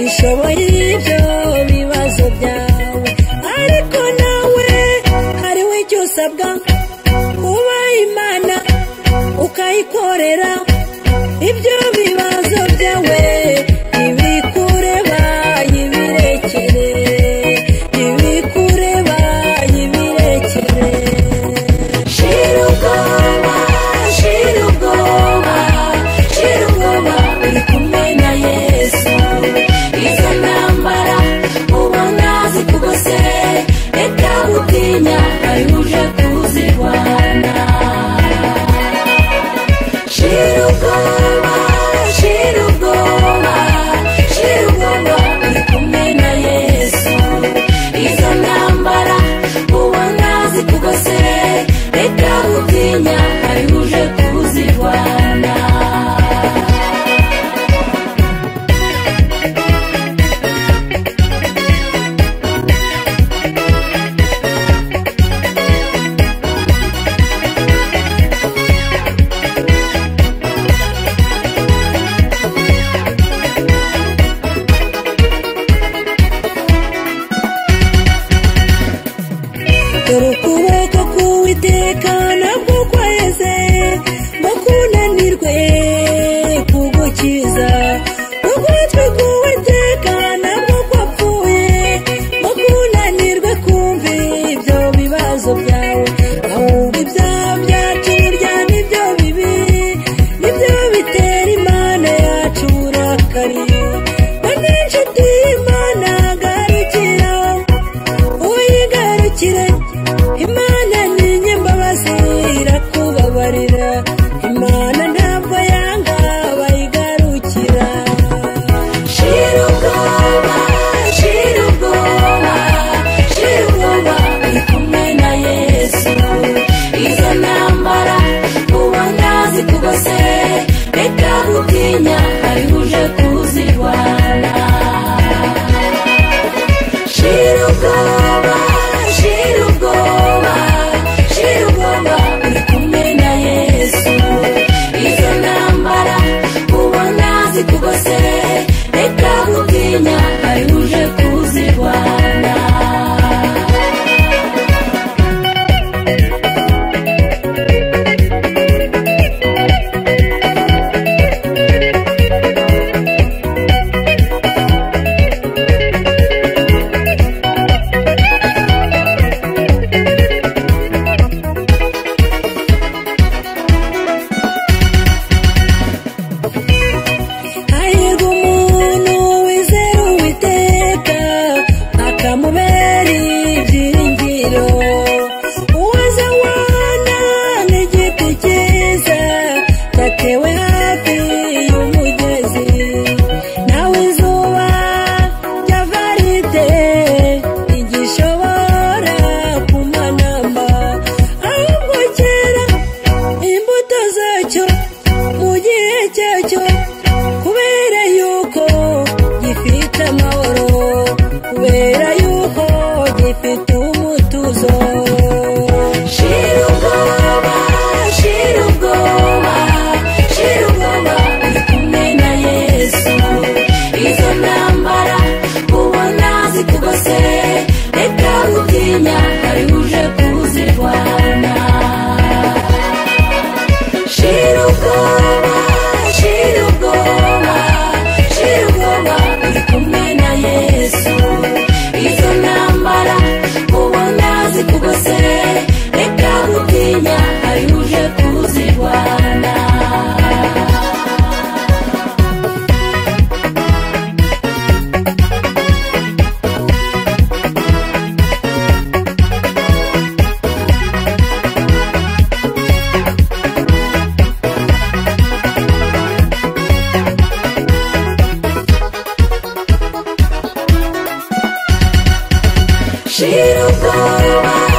ushoboye ibyo bibazo byawe ariko nawe hariho icyo usabwa kuba imana ukayikorera ibyo bibazo byawe ibikureba ibirekere ibikureba ibirekere shira ubwoba shira ubwoba shira ubwoba uri kumwe na yesu izo ntambara ubona zikugose reka gutinya ari uje kuzirwana Shira ubwoba, shira ubwoba, shira ubwoba, uri kumwe na Yesu. Izo ntambara ubona zikugose, reka utinya, ari uje kuzirwana. dore ukuboko k'uwiteka nabwo kweze ngo kunanirwe kugukiza ugutwi k'uwiteka nabwo kwapfuye ngo kunanirwe kumva ibyo bibazo byawe ahubwo ibyaha byacu burya nibyo bibi nibyo bitera imana yacu uburakari none inshuti y'imana agarukira uyigarukire imana ni nyembabazi irakubabarira imana ntabwo yanga abayigarukira shira ubwoba shira ubwoba shira ubwoba uri kumwe na yesu izo ntambara ubona zikugose reka gutinya ari uje kuzirwana Shira ubwoba, shira ubwoba, shira ubwoba, uri kumwe na Yesu. Izo ntambara ubona zikugose, reka gutinya, ari uje kuzirwana. hahirwa umuntu wizera uwiteka akamubera ibyiringiro uwaza wana n'igiti cyiza gatewe hafi y'umugezi nawe izuba ryava rite ntigishobora kumanama ahubwo cyera imbuto zacyo mu gihe cyacyo kubera yuko gifite amahoro kubera yuko gifite umutuzo shira ubwoba shira ubwoba shira ubwoba uri kumwe na yesu izo ntambara ubona zikugose reka gutinya ari uje kuzirwana shira ubwoba shira ubwoba shira ubwoba uri kumwe na yesu izo ntambara ubona zikugose reka gutinya ari uje kuzirwana Shira ubwoba,